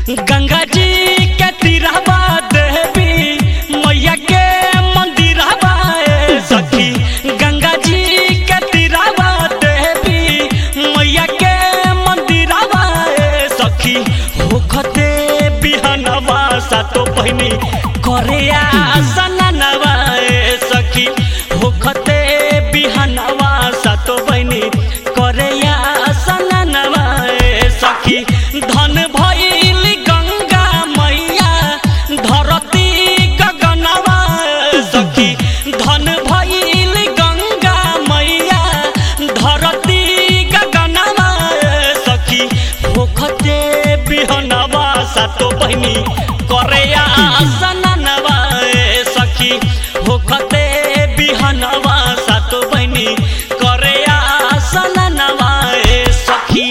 गंगा जी के तीरहबा देवी मैया के मंदिरहबा ए सखी गंगा जी के तीरहबा देवी मैया के मंदिरहबा ए सखी होखते बिहनवा सातो बहिनी करे आसननवा ए सखी होखते बिहनवा सातो बहिनी करे आसननवा ए सखी धन भइल गंगा मैया धरती गगनवा ए सखी धन भइल गंगा मैया धरती गगनवा ए सखी होखते बिहनवा सातो बहिनी करे आसननवा ए सखी होखते बिहनवा सातो बहिनी करे आसननवा ए सखी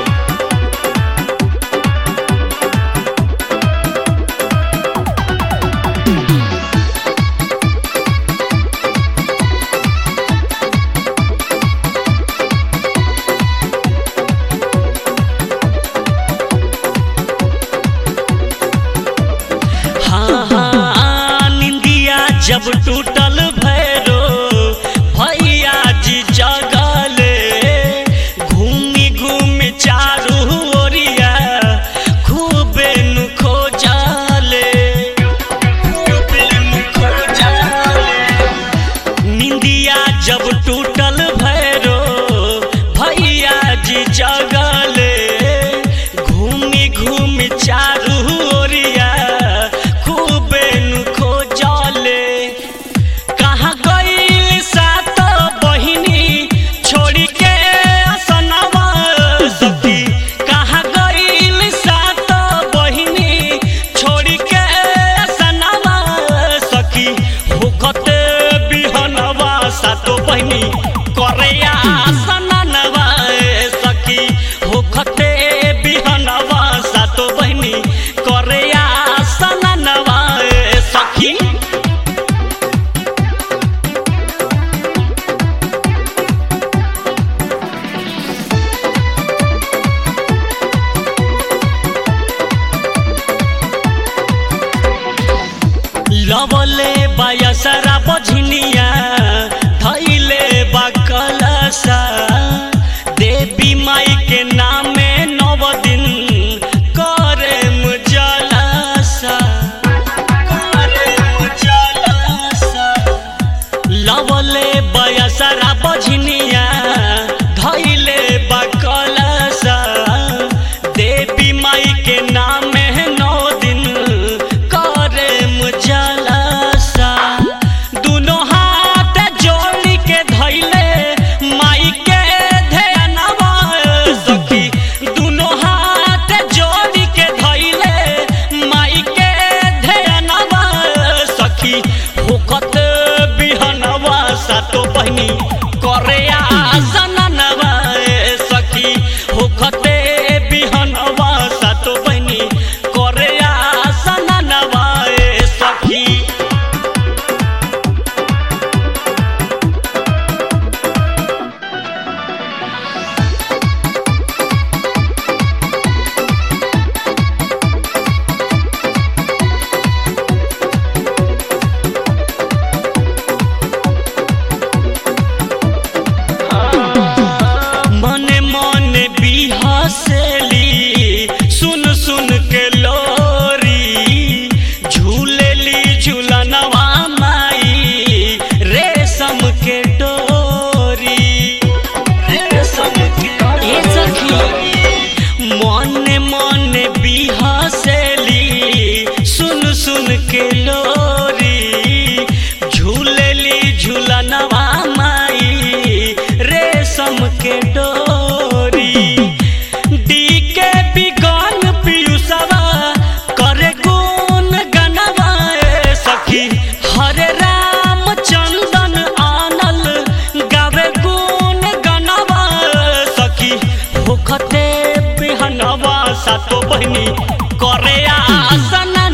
हाँ हाँ निंदिया जब टूटल भैरो भैया जी जगले घूमी घूमी चारू ओरिया खूबे नु खोजले खूबे नु खोजले निंदिया जब टूटल भैरो भैया जी जगले घूमी घूमी चारू ओरिया खूबे नु खोजले कहाँ गइल सात बहिनी छोड़ी के असनवा सखी कहाँ गइल सात बहिनी छोड़ी के असनवा सखी होखते बिहनवा सातो बहिनी करे आसननवा ए सखी होखते बिहनवा सातो बहिनी करे आसननवा ए सखी लवले बायसरा बझनिया धैले बा कलसा देवी माई के नामे नव दिन करे मुजलसा करे मुजलसा लवले बयसरा बझनिया धैले बा कलसा देवी माई के नामे नौ दिन करे मुजलसा दुनो हाथ जोड़ के धैले माई के ध्यानवा सखी दुनो हाथ जोड़ के धैले माई के ध्यानवा सखी होखत बिहनवा सातो बहिनी करे आसननवा ए सखी होखते बिहनवा सातो बहिनी करे आसननवा ए सखी मने मने बिहसेली सुन सुन के लोरी झूलेली झूलनवा माई रेशम के डोरी रेशम के ए सखी मने मने बिहसेली सुन सुन के लोरी झूलेली झूलनवा माई रेशम के डोरी डी के बिगन पियुसवा करे गुण गनवा ए सखी हरे राम चंदन आनल गावे गुण गनवा ए सखी होखते बिहनवा सातो बहिनी करे आसन